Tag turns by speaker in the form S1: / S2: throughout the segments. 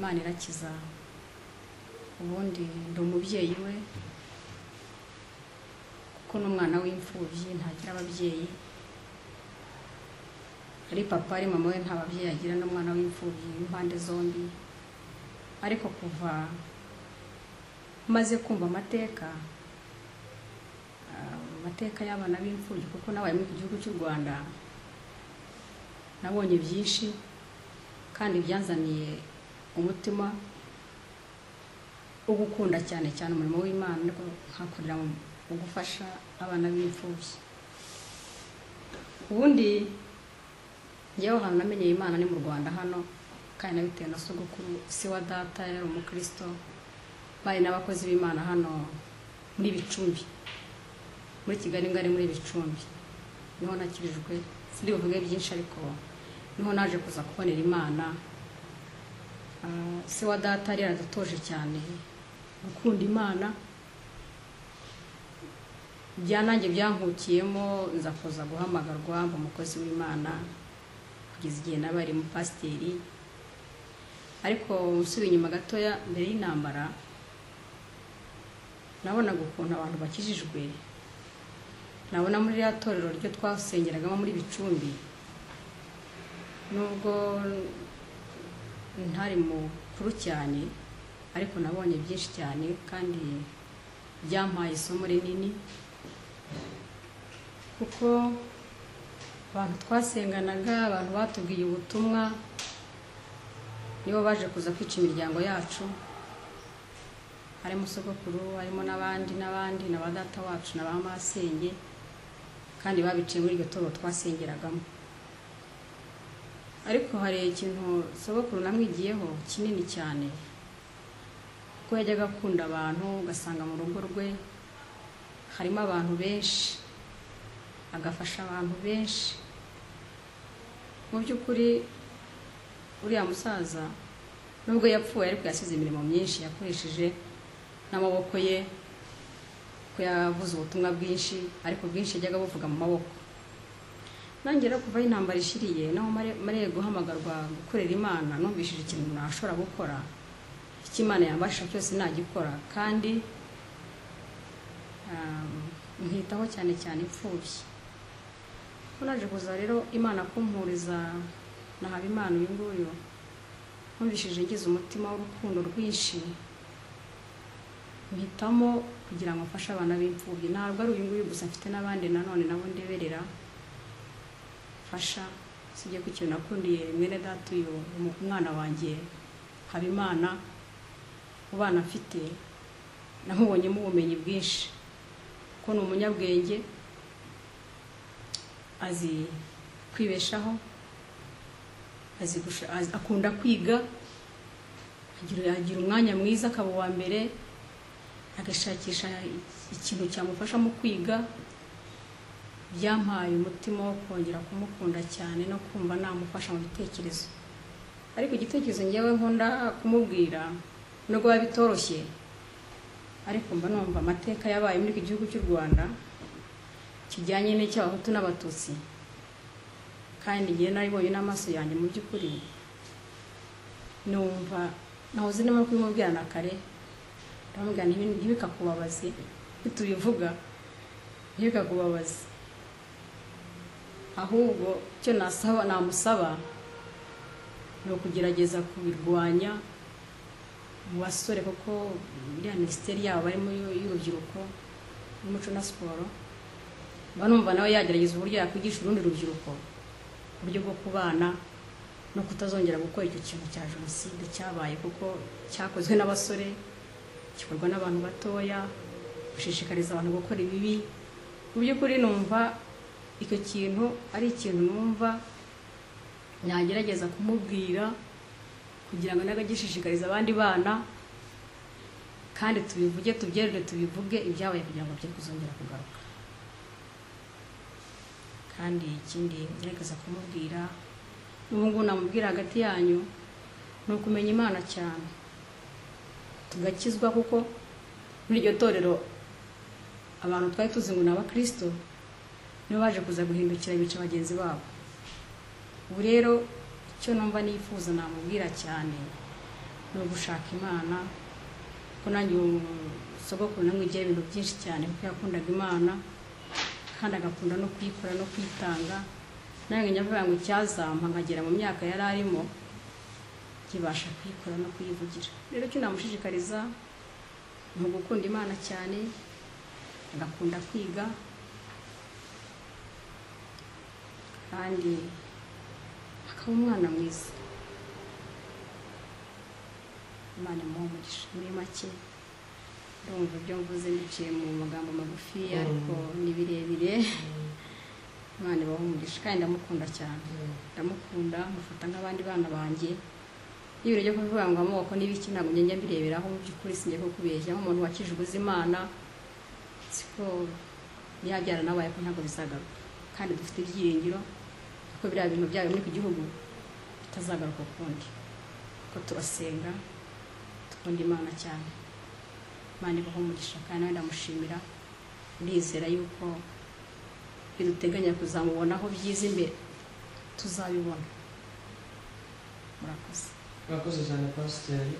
S1: Imana irakiza ubundi ndi umubyeyi we kuko n'umwana w'imfubyi ntagira ababyeyi ari papa ari mama we nta babyeyi agira n'umwana w'imfubyi w'impande zombi ariko kuva maze kumva amateka ah, amateka y'abana b'imfubyi kuko nabaye mu gihugu cy'u rwanda nabonye byinshi kandi byanzaniye umutima wo gukunda cyane cyane umurimo w'imana ariko nkakorera mu gufasha abana b'imfubyi ubundi njyewe ahantu namenyeye imana ni mu rwanda hano kandi nabitewe na sogokuru se wa data yari umukristo bari n'abakozi b'imana hano muri bicumbi muri kigali ngari muri bicumbi niho nakirijwe sindi buvuge byinshi ariko niho naje kuza kubonera imana Ah, se wa data yari yaradutoje cyane gukunda imana bya nanjye byankukiyemo nza kuza guhamagarwa mba umukozi w'imana kugeza igihe naba ari pasiteri ariko usubiye inyuma gatoya mbere y'intambara nabonaga ukuntu abantu bakijijwe nabona muri ririya torero ryo twasengeragamo muri bicumbi nubwo ntari mukuru cyane ariko nabonye byinshi cyane kandi byampaye isomo rinini kuko abantu twasenganaga abantu batubwiye ubutumwa nibo baje kuza kwica imiryango yacu harimo sogokuru harimo n'abandi n'abandi na ba data wacu na ba masenge kandi babiciye muri iryo torero twasengeragamo ariko hari ikintu sogokuru namwigiyeho kinini cyane kuko yajyaga akunda abantu ugasanga mu rugo rwe harimo abantu benshi agafasha abantu benshi mu by'ukuri uriya musaza nubwo yapfuye ariko yasize imirimo myinshi yakoresheje n'amaboko ye ko yavuze ubutumwa bwinshi ariko bwinshi yajyaga buvuga mu maboko nongera kuvaho intambara ishiriye naho mare- mariye guhamagarwa gukorera imana numvishije ikintu nashobora gukora icyo imana yambasha cyose nagikora kandi um, nkitaho cyane cyane imfubyi ko naje kuza rero imana kumpuriza na habimana uyu nguyu numvishije ngize umutima w'urukundo rwinshi mpitamo kugira ngo mfashe abana b'imfubyi ntabwo ari uyu nguyu gusa mfite n'abandi nanone nabo ndeberera fasha usibye ko ikintu nakundiye mwene data uyu umu- umwana wanjye habimana mu bana mfite namubonyemo ubumenyi bwinshi ko ni umunyabwenge azi kwibeshaho azi gusha- azi- akunda kwiga agira agira umwanya mwiza akaba uwa mbere agashakisha ikintu cyamufasha mu kwiga byampaye umutima wo kongera kumukunda cyane no kumva namufasha mu bitekerezo ariko igitekerezo ngewe nkunda kumubwira nubwo biba bitoroshye ariko mba numva amateka yabaye muri iki gihugu cy'u rwanda kijyanye n'icy'abahutu n'abatutsi kandi ngewe naribonye n'amaso yanjye mu by'ukuri numva nahoze ndimo kubimubwira na kare ndamubwira ntibi- ntibikakubabaze nitubivuga ntibikakubabaze ahubwo icyo nasaba namusaba ni ukugerageza kubirwanya mu basore kuko iriya minisiteri yabo barimo y'u- y'urubyiruko n'umuco na siporo mba numva nawe yagerageza uburyo yakwigisha urundi rubyiruko uburyo bwo kubana no kutazongera gukora icyo kintu cya jenoside cyabaye kuko cyakozwe n'abasore gikorwa n'abantu batoya gushishikariza abantu gukora ibibi mu by'ukuri numva icyo kintu ari ikintu numva nagerageza kumubwira kugira ngo n'abagishishikariza abandi bana kandi tubivuge tubyerure tubivuge ibyabaye kugira ngo bye kuzongera kugaruka kandi ikindi ngerageza kumubwira n'ubu ngubu namubwira hagati yanyu ni ukumenya imana cyane tugakizwa kuko muri iryo torero abantu twari tuzi ngo ni abakirisito nibo baje kuza guhindukira bica bagenzi babo ubu rero icyo numva nifuza namubwira cyane ni ugushaka imana kuko nanjye ubu sogokuru namwigiye ibintu byinshi cyane kuko yakundaga imana kandi agakunda no kuyikora no kwitanga nanjye nyavuga ngo icyazampa nkagera mu myaka yari arimo kibasha kuyikora no kuyivugira rero icyo namushishikariza ni ugukunda imana cyane agakunda kwiga kandi akaba umwana mwiza imana imuha umugisha muri make ndumva ibyo mvuze biciye mu magambo magufi ariko ni birebire imana ibaha umugisha kandi ndamukunda cyane ndamukunda mufata nk'abandi bana banjye n'ibintu byo kuvuga ngo amoko n'ibiki ntabwo njya mbireberaho mu by'ukuri sinjya ko kubeshya nk'umuntu wakije ubuzimana siko yabyara nawe ariko ntabwo bizagaruka kandi dufite ibyiringiro kuko biriya bintu byayo muri ku gihugu bitazagaruka ukundi kuko turasenga dukunda imana cyane imana ibaho umugisha kandi nawe ndamushimira ndizera yuko biduteganya kuzamubonaho byiza imbere tuzabibona murakoze
S2: murakoze cyane pasiteri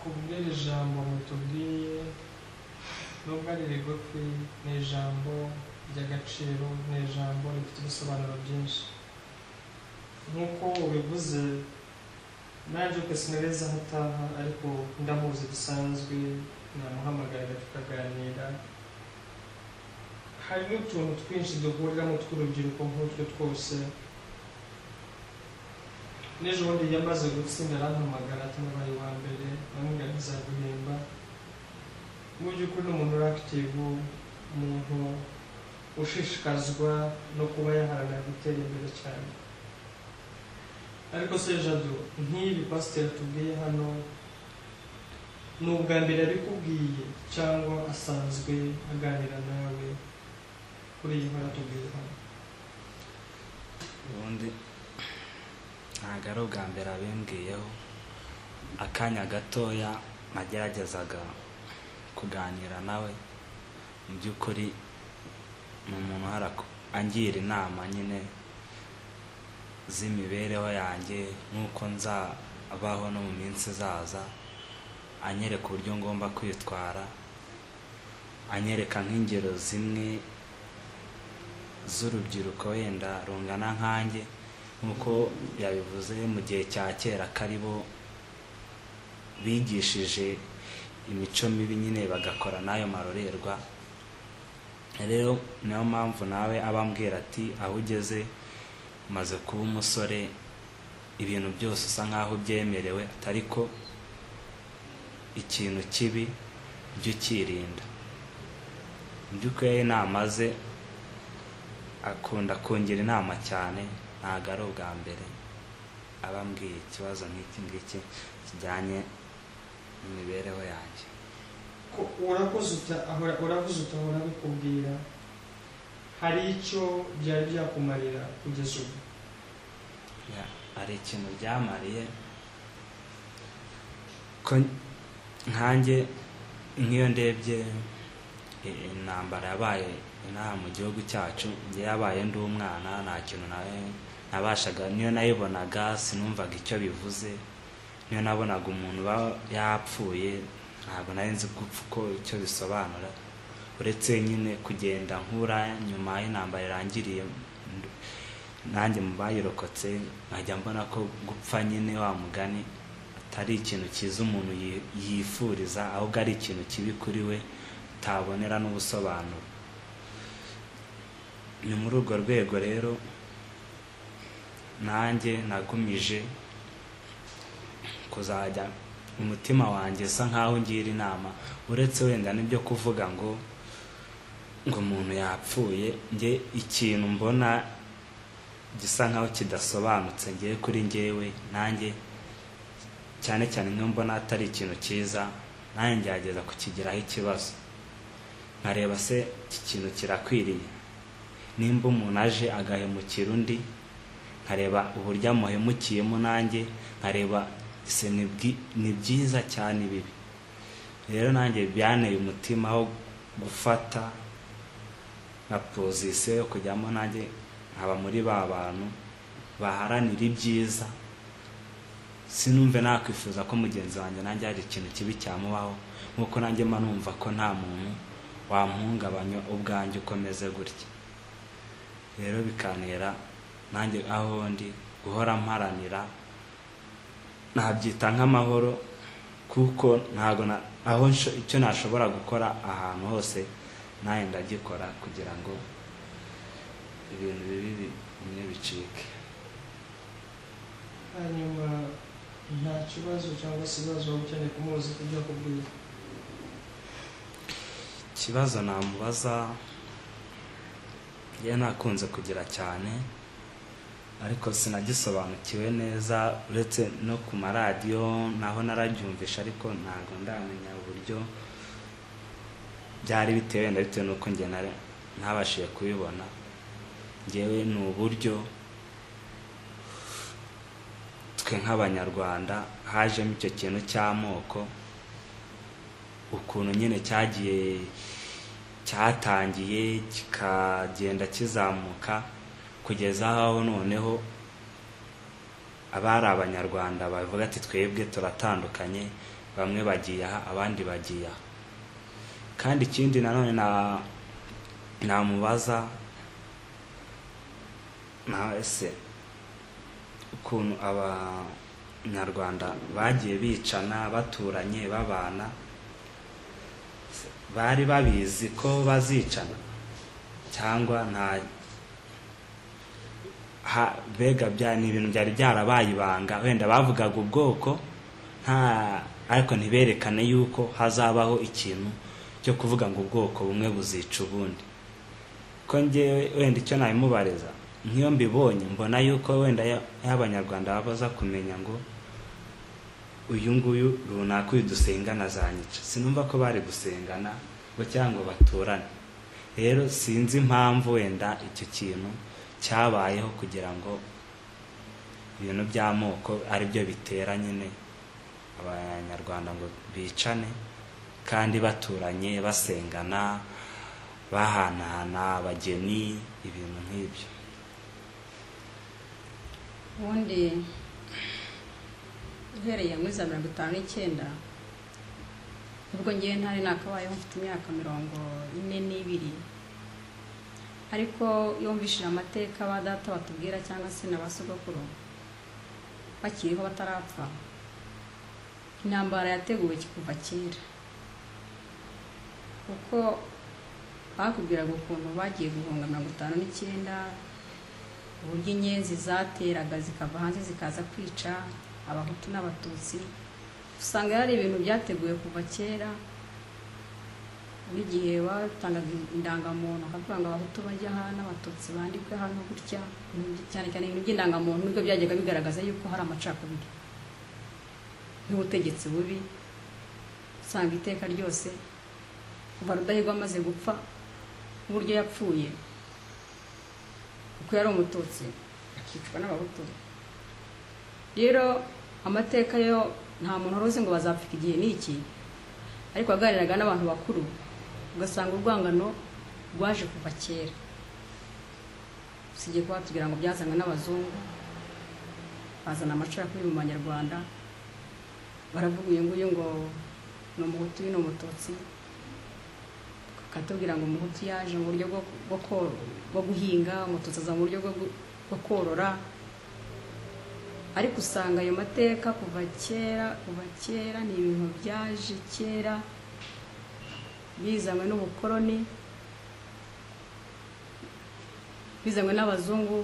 S2: ku bw'iri jambo mutubwiye nubwo ari rigufi ni ijambo ry'agaciro ni ijambo rifite ibisobanuro byinshi nk'uko ubivuze nanjye ko sinareza aho utaha ariko ndamuzi bisanzwe namuhamagara tukaganira hari n'utuntu twinshi duhuriramo tw'urubyiruko nk'utwo twose n'ejo bundi yamaze gutsinda arampamagara atanabaye uwa mbere namubwira ntizaguhemba mu by'ukuri ni umuntu uri akitivu umuntu ushishikazwa no kuba yaharanira gutera imbere cyane ariko se jado nk'ibi pasiteri tubwiye hano ni ubwa mbere abikubwiye cyangwa asanzwe aganira nawe kuri iyi nkora tubwiye hano
S3: ubundi ntabwo ari ubwa mbere abimbwiyeho akanya gatoya nageragezaga kuganira nawe mu by'ukuri ni umuntu uhora angira inama nyine z'imibereho yanjye nk'uko nzabaho no mu minsi izaza anyereka uburyo ngomba kwitwara anyereka nk'ingero zimwe z'urubyiruko wenda rungana nkanjye nk'uko yabivuze mu gihe cya kera kari bo bigishije imico mibi nyine bagakora n'ayo marorerwa rero niyo mpamvu nawe abambwira ati aho ugeze umaze kuba umusore ibintu byose usa nk'aho byemerewe atari ko ikintu kibi jya ukirinda mu by'ukuri inama ze akunda kungira inama cyane ntabwo ari ubwa mbere abambwiye ikibazo nk'iki ngiki kijyanye n'imibereho yanjye
S2: Ko- urakoze uta- ahora- urakoze utahora bikubwira hari icyo byari byakumarira kugeza ubu
S3: Ya- hari ikintu byamariye ko nkanjye nk'iyo ndebye i- intambara yabaye inaha mu gihugu cyacu njye yabaye ndi umwana nta kintu nawe nabashaga niyo nayibonaga sinumvaga icyo bivuze niyo nabonaga umuntu uba yapfuye ntabwo nari nzi gupfa uko icyo bisobanura uretse nyine kugenda nkura nyuma y'intambara irangiriye ndu- nanjye mu bayirokotse nkajya mbona ko gupfa nyine wa mugani atari ikintu cyiza umuntu yi- yifuriza ahubwo ari ikintu kibi kuri we utabonera n'ubusobanuro ni muri urwo rwego rero nanjye nagumije kuzajya umutima wanjye usa nkaho ungira inama uretse wenda n'ibyo kuvuga ngo ngo umuntu yapfuye njye ikintu mbona gisa nkaho kidasobanutse ngewe kuri ngewe nanjye cyane cyane niyo mbona atari ikintu cyiza nanjye ngerageza kukigiraho ikibazo nkareba se iki kintu kirakwiriye nimba umuntu aje agahemukira undi nkareba uburyo amuhemukiyemo nanjye nkareba ese ni bwi- ni byiza cyane bibi rero nanjye byanteye umutima wo gufata nka pozisiyo yo kujyamo nanjye nkaba muri ba bantu baharanira ibyiza sinumve nakwifuza ko mugenzi wanjye nanjye hari ikintu kibi cyamubaho nk'uko nanjye mba numva ko nta muntu wamuhungabanya ubwanjye ukomeze gutya rero bikantera nanjye aho ndi guhora mparanira nabyita nk'amahoro kuko ntabwo na- aho nsho- icyo nashobora gukora ahantu hose nawe ndagikora kugira ngo ibintu bibi bimwe bicike
S2: hanyuma nta kibazo cyangwa se ibibazo waba ukeneye kumubuza kubyo akubwira
S3: ikibazo namubaza ye nakunze kugira cyane ariko sinagisobanukiwe neza uretse no ku maradiyo naho narabyumvisha ariko ntabwo ndamenya uburyo byari bitewe wenda bitewe n'uko njye nari- ntabashije kubibona ngewe ni uburyo twe nk'abanyarwanda hajemo icyo kintu cy'amoko ukuntu nyine cyagiye cyatangiye kikagenda kizamuka kugeza aho noneho abari abanyarwanda bavuga ati twebwe turatandukanye bamwe bagiye aha abandi bagiye aha kandi ikindi nanone na namubaza nawe se ukuntu abanyarwanda bagiye bicana baturanye babana bari babizi ko bazicana cyangwa nta ha- mbega bya ni ibintu byari byarabaye ibanga wenda bavugaga ubwoko nta ariko ntiberekane yuko hazabaho ikintu cyo kuvuga ngo ubwoko bumwe buzica ubundi ko ngewe wenda icyo nabimubariza nk'iyo mbibonye mbona yuko wenda ya- y'abanyarwanda baba baza kumenya ngo uyu nguyu runaka uyu dusengana zanyica sinumva ko bari gusengana ngo cyangwa baturane rero sinzi impamvu wenda icyo kintu cyabayeho kugira ngo ibintu by'amoko ari byo bitera nyine abanyarwanda ngo bicane kandi baturanye basengana bahanahana abageni ibintu nk'ibyo
S1: ubundi uhereye muri za mirongo itanu n'icyenda ubwo ngewe ntari nakabayeho mfite imyaka mirongo ine n'ibiri ariko yumvishije amateka ba data batubwira cyangwa se na ba sogokuru bakiriho batarapfa intambara yateguwe kuva kera kuko bakubwiraga ukuntu bagiye guhunga mirongo itanu n'icyenda uburyo inyenzi zateraga zikava hanze zikaza kwica abahutu n'abatutsi usanga yari ibintu byateguwe kuva kera n'igihe batangaga indangamuntu bakavuga ngo abahutu bajya aha n'abatutsi bandikwe hano gutya cyane cyane ibintu by'indangamuntu nibwo byajyaga bigaragaza yuko hari amacakubiri n'ubutegetsi bubi usanga iteka ryose kuva rudahigwa amaze gupfa n'uburyo yapfuye kuko yari umututsi akicwa n'abahutu rero amateka yo nta muntu wari uzi ngo bazapfika igihe n'iki ariko waganiraga n'abantu bakuru ugasanga urwangano rwaje kuva kera usibye kuba batubwira ngo byazanywe n'abazungu bazana amacakubiri mu banyarwanda baravuga uyu nguyu ngo ni umuhutu uyu ni umututsi bakatubwira ngo umuhutu yaje mu buryo bwo, bwo, kor- bwo guhinga umututsi aza mu buryo bwo, gu- bwo korora ariko usanga ayo mateka kuva kera kuva kera ni ibintu byaje kera bizanywe n'ubukoloni bizanywe n'abazungu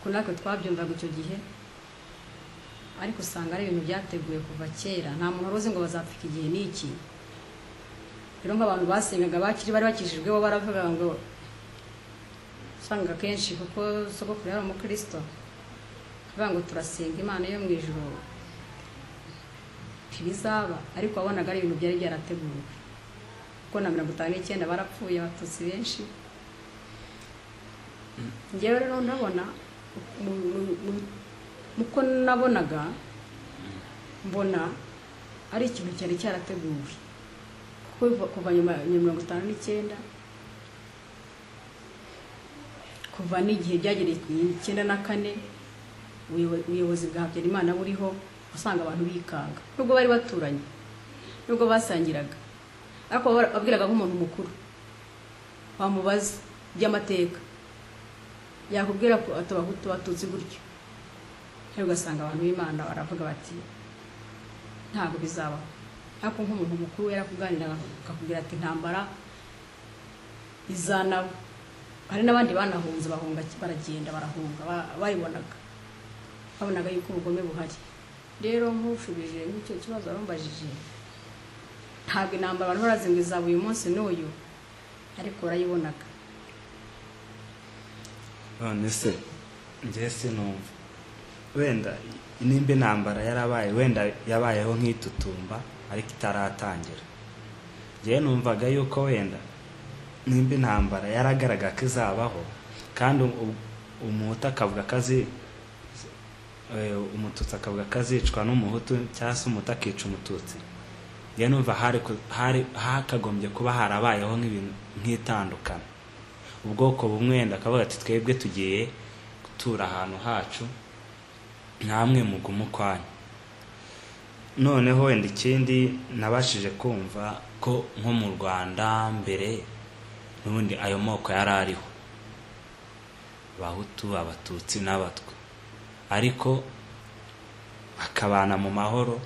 S1: ko natwe twabyumvaga icyo gihe ariko usanga ari ibintu byateguwe kuva kera nta muntu wari uzi ngo bazapfika igihe n'iki rero nk'abantu basengaga bakiri bari bakijijweho baravuga ngo usanga kenshi kuko sogokuru yari umukristo bavuga ngo turasenga imana yo mu ijuru ntibizaba ariko wabonaga ari ibintu byari byarateguwe kuko na mirongo itanu n'icyenda barapfuye abatutsi benshi ngewe rero ndabona mu- mu- mu- muko nabonaga mbona ari ikintu cyari cyarateguwe kuko biva- kuva nyuma ya mirongo itanu n'icyenda kuva n'igihe byagereye ku icyenda na kane ubuyobo- ubuyobozi bwa habyarimana buriho usanga abantu bikanga nubwo bari baturanye nubwo basangiraga ariko wabwiraga nk'umuntu mukuru wamubaza iby'amateka yakubwira ko atabahutu batutsi gutyo rero ugasanga abantu b'imana baravuga bati ntabwo bizabaho ariko nk'umuntu mukuru yarakuganira akakubwira ati intambara izanabo hari n'abandi banahunze bahunga baragenda barahunga ba- bayibonaga babonaga yuko ubugome buhari rero nk'ushubije nk'icyo kibazo warumbajije ntabwo intambara abantu barazi ngo izaba uyu munsi n'uyu ariko barayibonaga
S3: none se njye sinumva wenda nimba intambara yarabaye wenda yabayeho nk'itutumba ariko itaratangira njyewe numvaga yuko wenda nimba intambara yaragaragara ko izabaho kandi u- umuhutu akavuga ko azi eh, umututsi akavuga ko azicwa n'umuhutu cyangwa se umuhutu akica umututsi njyewe numva hari ku- hari hakagombye kuba harabayeho nk'ibintu nk'itandukana ubwoko bumwe wenda akavuga ati twebwe tugiye gutura ahantu hacu namwe mugume ukwanyu noneho wenda ikindi nabashije kumva ko nko mu rwanda mbere n'ubundi ayo moko yari ariho abahutu abatutsi n'abatwa ariko bakabana mu mahoro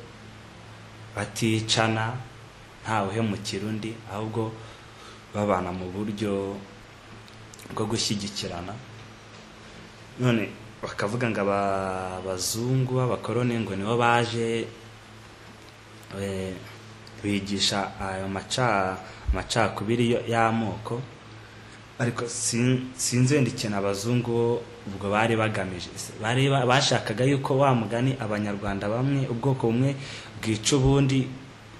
S3: baticana ntawe uhemukira undi ahubwo babana mu buryo bwo gushyigikirana none bakavuga ngo aba- abazungu b'abakoroni ngo nibo baje eh, bigisha ayo maca amacakubiri yo- y'amoko ariko sin- sinzi wenda ikintu abazungu bo ubwo bari bagamije Se- bari ba- bashakaga yuko wa mugani abanyarwanda bamwe ubwoko bumwe bwica ubundi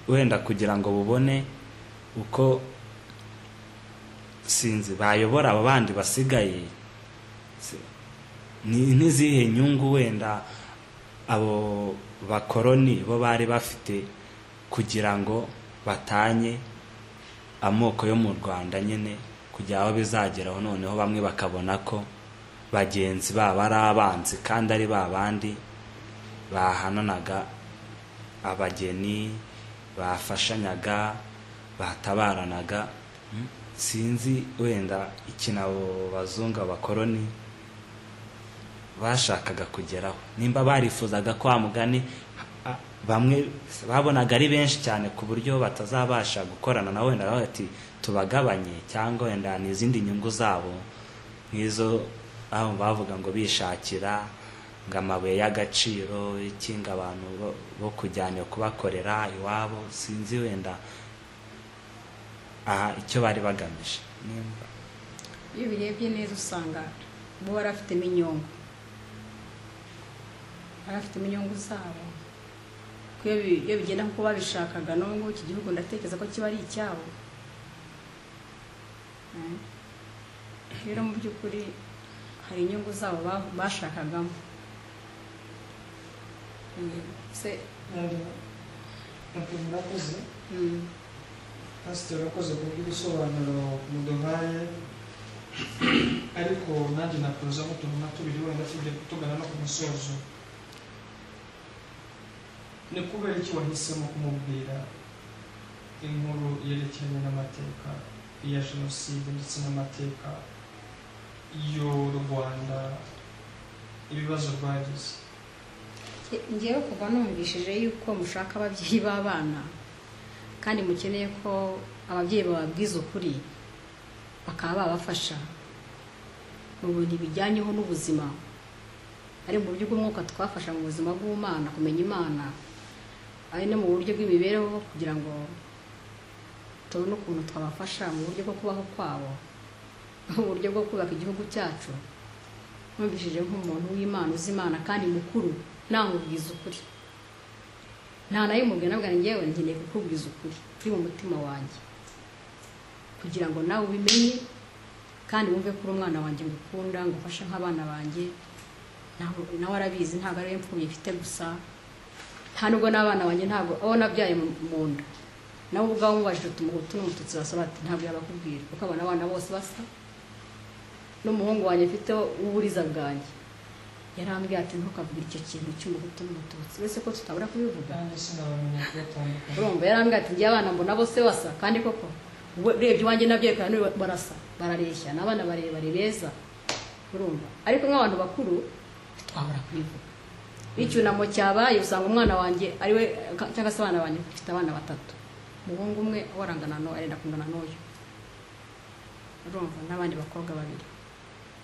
S3: wenda kugira ngo bubone uko sinzi bayobora abo bandi basigaye Se- ni ntizihe nyungu wenda abo bakoroni bo bari bafite kugira ngo batanye amoko yo mu rwanda nyine kugira aho bizageraho noneho bamwe bakabona ko bagenzi babo ari abanzi kandi ari ba bandi bahananaga abageni bafashanyaga batabaranaga Mm. sinzi wenda ikintu abo bazungu abakoroni bashakaga kugeraho nimba barifuzaga kwa mugani a- bamwe babonaga ari benshi cyane ku buryo batazabasha gukorana na wenda baba bati tubagabanye cyangwa wenda ni izindi nyungu zabo nk'izo aho bavuga ngo bishakira ngo amabuye y'agaciro ikinga abantu bo- bo kujyana iyo kubakorera iwabo sinzi wenda aha icyo bari bagamije nimba
S1: iyo ubirebye neza usanga bo bari bafitemo inyungu bari bafitemo inyungu zabo Kuko iyo bi- iyo bigenda nk'uko babishakaga n'ubu ngubu iki gihugu ndatekereza ko kiba ari icyabo Mm. rero mu by'ukuri hari inyungu zabo ba- bashakagamo Mm. se
S2: murakoze
S1: mm.
S2: pasiteri urakoze kubw'ibisobanuro muduhaye ariko nanjye nakuruzamo utuntu na tubiri wenda tujya tugana no ku musozo ni kubera iki wahisemo kumubwira inkuru yerekeranye n'amateka ya jenoside ndetse n'amateka y'u rwanda ibibazo rwagize
S1: ngewe kuva numvishije yuko mushaka ababyeyi b'abana kandi mukeneye ko ababyeyi bababwiza ukuri bakaba babafasha mu bintu bijyanyeho n'ubuzima ari mu buryo bw'umwuka twafasha mu buzima bw'umwana kumenya imana ari no mu buryo bw'imibereho kugira ngo tubone ukuntu twabafasha mu buryo bwo kubaho kwabo mu buryo bwo kubaka igihugu cyacu numvishije nk'umuntu w'imana uzi imana kandi mukuru ntangubwiza ukuri nta nayimubwira nabwo ngewe nkeneye kukubwiza ukuri kuri mu mutima wanjye kugira ngo nawe ubimenye kandi wumve ko uri umwana wanjye ngukunda ngufashe nk'abana banjye ntabwo- nawe arabizi ntabwo ariwe mfubyi mfite gusa nta nubwo n'abana banjye ntabwo abo nabyaye mu mu nda nawe ubwawe umubajije uti umuhutu n'umututsi basaba ati ntabwo yabakubwira kuko abona abana bose basa n'umuhungu wanjye mfite w'uburiza bwanjye yarambwira ati ntukavuge icyo kintu cy'umuhutu n'umututsi wese ko tutabura kubivuga
S2: nanjye sinabamenya kubatandukanya
S1: urumva yarambwira ati njye abana mbona bose basa kandi koko we- urebye iwanjye nabyo reka none barasa barareshya ni abana barebare beza urumva ariko nk'abantu bakuru ntitwabura kubivuga iyo icyunamo cyabaye usanga umwana wanjye ari we cyangwa se abana banjye bafite abana batatu umuhungu umwe warangana n'uwo arenda kungana n'uyu urumva n'abandi bakobwa babiri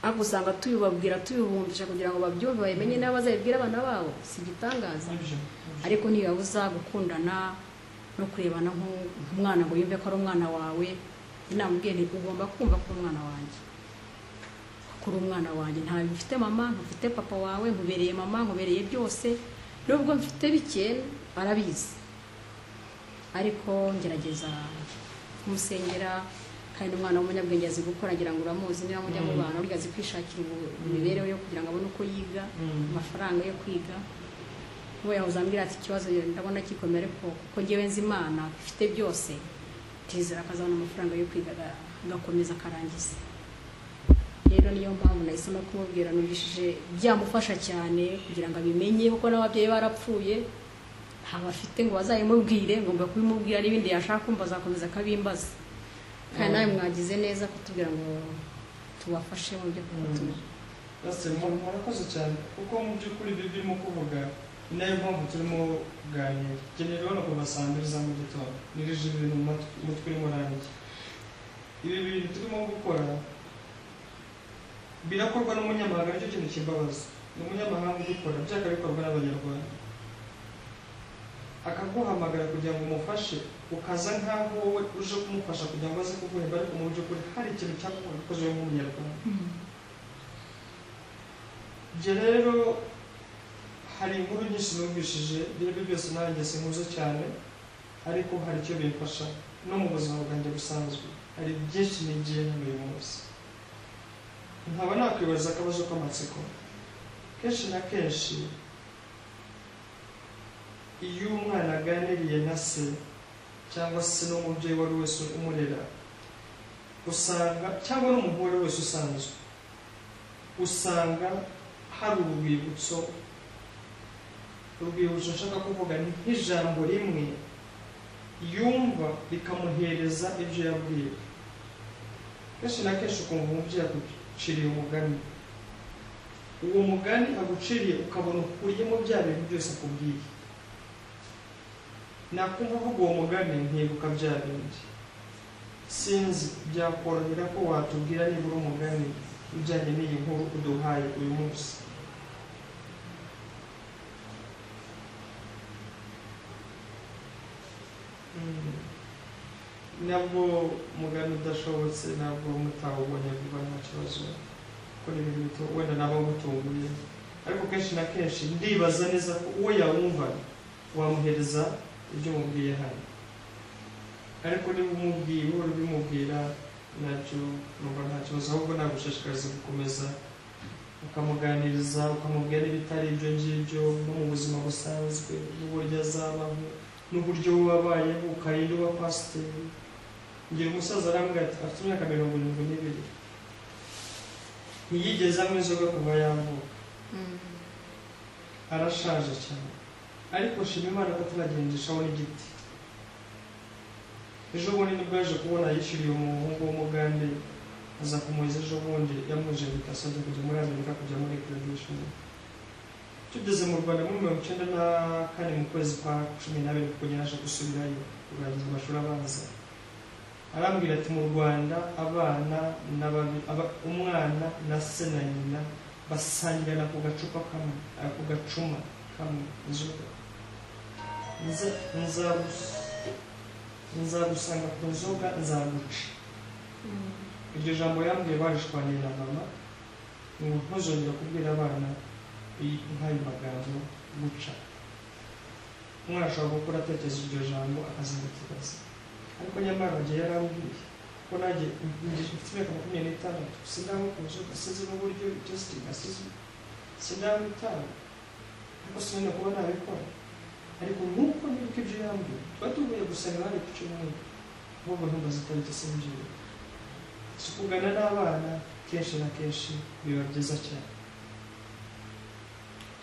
S1: ariko usanga tuyubabwira tuyubumbisha kugira ngo babyumve babimenye n'abo bazabibwira abana babo si igitangaza
S2: nibyo
S1: ariko ntibibabuza gukundana no kurebana nk'u- nk'umwana ngo yumve ko ari umwana wawe inamubwiye nti ugomba kumva ko uri umwana wanjye ko uri umwana wanjye ntawe mfite mama ntufite papa wawe nkubereye mama nkubereye byose nubwo mfite bike arabizi ariko ngerageza kumusengera kandi umwana w'umunyabwenge azi gukora agira ngo uramuzi niba mujya mu
S2: Mm.
S1: bantu burya azi kwishakira ubu- imibereho yo kugira ngo abone uko yiga
S2: Mm.
S1: amafaranga yo kwiga we yahoze ambwira ati ikibazo ndabona kikomeye ariko kuko ngewe nzi imana ifite byose tizera akazabona amafaranga yo kwiga aga- agakomeza akarangiza rero niyo mpamvu nahisemo kumubwira nugishije byamufasha cyane kugira ngo abimenye kuko n'ababyeyi barapfuye ntabwo afite ngo bazabimubwire ngomba kubimubwira n'ibindi yashaka kumva azakomeza akabimbaza kandi nawe mwagize neza kutubwira ngo tubafashe mu byo kutu
S2: Pastor, mu- murakoze cyane kuko mu by'ukuri ibyo birimo kuvuga ni nayo mpamvu turimo kuganira nkeneye rero kuva saa mbiri za mu gitondo nirije ibintu mu matwi- umutwe urimo urangiye ibi bintu turimo gukora birakorwa n'umunyamahanga nicyo kintu kibabaza ni umunyamahanga ubikora byakabikorwa n'abanyarwanda akaguhamagara kugira ngo umufashe ukaza nk'aho wowe uje kumufasha kugira ngo aze kuguhemba ariko mu by'ukuri hari ikintu cyakoze nk'umunyarwanda Ibyo rero hari inkuru nyinshi numvishije ibyo aribyo byose nanjye sinkuze cyane ariko hari icyo bimfasha no mu buzima bwanjye busanzwe hari byinshi nigiyemo buri munsi nkaba nakwibaza akabazo k'amatsiko kenshi na kenshi iyo umwana aganiriye na se cyangwa se n'umubyeyi uwo ari we wese umurera usanga cyangwa n'umuhungu uwo ari we wese usanzwe usanga hari urwibutso urwibutso nshaka kuvuga ni nk'ijambo rimwe yumva rikamuhereza ibyo yabwiwe kenshi na kenshi ukumva umubyeyi akuciriye umugani uwo mugani aguciriye ukabona ukuriyemo bya bintu byose akubwiye nakumva uvuga uwo mugani ntibuka bya bindi sinzi byakorohera ko watubwira nibura umugani ujyanye n'iyi nkuru uduhaye uyu munsi Mm. nabwo mugani udashobotse nabwo mutawubonye vuba nta kibazo kuko ni ibintu bito- wenda naba ngutunguye ariko kenshi na kenshi ndibaza neza ko uwo yawumva wamuhereza ibyo umubwiye hano ariko niba umubwiye uhora ubimubwira nacyo numva nta kibazo ahubwo nagushishikariza gukomeza ukamuganiriza ukamubwira n'ibitari ibyo ngibyo no mu buzima busanzwe n'uburyo azabaho n'uburyo wabayeho ukarinda uba pasiteri ngira umusaza arambwira ati afite imyaka mirongo irindwi n'ibiri ntiyigeze anywa inzoga kuva yavuka arashaje cyane ariko shima imana ko turagendeshaho n'igiti ejo bundi nibwo yaje kubona yishyuriye umuhungu w'umugande aza kumuheza ejo bundi yamuje bitasabye kujya muri amerika kujya muri graduation tugeze mu rwanda muri mirongo icyenda na kane mu kwezi kwa cumi n'abiri kuko nyine aje gusubirayo kurangiza amashuri abanza arambwira ati mu rwanda abana n'ababi- aba- umwana na se na nyina basangirana ku gacupa kamwe ah, ku gacuma kamwe inzoga Nza- nzagus- nzagusanga ku nzoga nzaguca iryo jambo yambwiye barishwaniye na mama ngo ntuzongera kubwira abana i- nk'ayo magambo guca umwana ashobora gukura atekereza iryo jambo akazabitubaza ariko nyamara igihe yarambwiye ko nanjye ngi- mfite imyaka makumyabiri n'itandatu sindanywa ku nzoga sinzi n'uburyo ibyo zitasize sindanywa itabi ariko sinenda kuba nabikora ariko nk'uko nibuka ibyo yambwiye tuba tuvuye gusenga hari ku cyumweru ahubwo ntumbaze itariki singiye si kugana n'abana kenshi na kenshi biba byiza cyane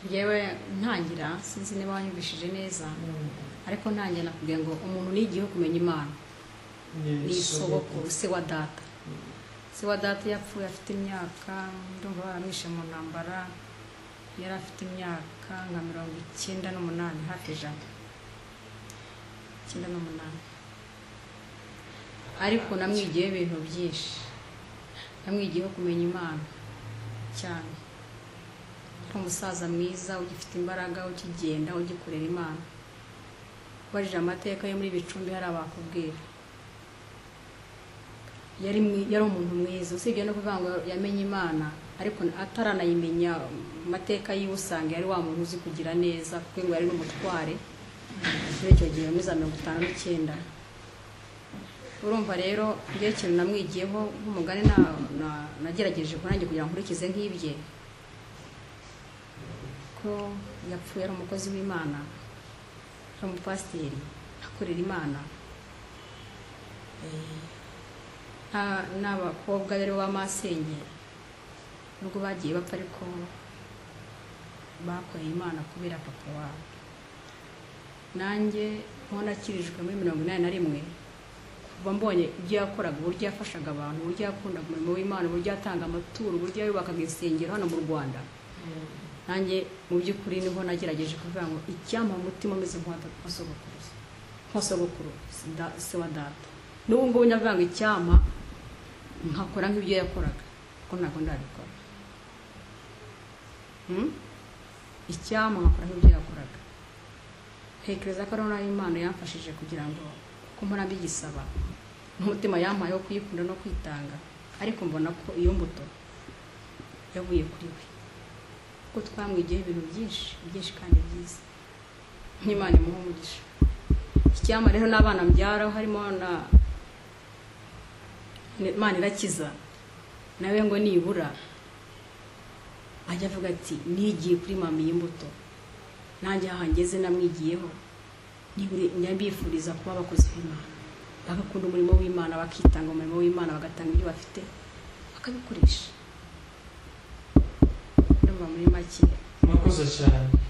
S1: ngewe ntangira sinzi niba wanyumvishije neza ariko ntangira nakubwira ngo umuntu nigiyeho kumenya imana ni isogokuru se wa data se wa data yapfuye afite imyaka ndumva baramwishe mu ntambara yari afite imyaka nka mirongo icyenda n'umunani hafi ijana icyenda n'umunani ariko namwigiyeho ibintu byinshi namwigiyeho kumenya imana cyane yari umusaza mwiza ugifite imbaraga ukigenda ugikorera imana ubajije amateka yo muri bicumbi hari abakubwira yari mwi- yari umuntu mwiza usibye no kuvuga ngo yamenye imana ariko ataranayimenya mu mateka yiwe usanga yari wa muntu uzi kugira neza kuko ngo yari n'umutware muri icyo gihe muri za mirongo itanu n'icyenda urumva rero ngewe ikintu namwigiyeho nk'umugani na- na- nagerageje kurange kugira ngo nkurikize nk'ibye ko yapfuye ari umukozi w'imana ari umupasiteri akorera imana nta- n'abakobwa rero b'amasengeri nubwo bagiye bapfa ariko bakoreye imana kubera papa wabo nanjye nko nakirijwe muri mirongo inani na rimwe kuva mbonye ibyo yakoraga uburyo yafashaga abantu uburyo yakundaga umurimo w'imana uburyo yatanga amaturo uburyo yubakaga insengero hano mu rwanda nanjye mu by'ukuri niho nagerageje kuvuga ngo icyampa mu mutima umeze nk'uwa da- wa sogokuruza nka sogokuru si da- se wa data n'ubu ngubu ndavuga ngo icyampa nkakora nk'ibyo yakoraga kuko ntabwo ndabikora Hmm? icyampa nkakora nk'ibyo yakoraga ntekereza ko ari nayo imana yamfashije kugira ngo kuko mpora mbigisaba n'umutima yampaye wo kuyikunda no kwitanga ariko mbona ko iyo mbuto yavuye kuri we kuko twamwigiyeho ibintu byinshi byinshi kandi byiza nk'imana imuha umugisha icyampa rero n'abana mbyara harimo na imana irakiza nawe ngo nibura ajya avuga ati nigiye kuri mami y'imbuto nanjye aha ngeze namwigiyeho nibure- njya mbifuriza kuba abakozi b'imana bagakunda umurimo w'imana bakitanga umurimo w'imana bagatanga ibyo bafite bakabikoresha ndumva muri make
S2: murakoze cyane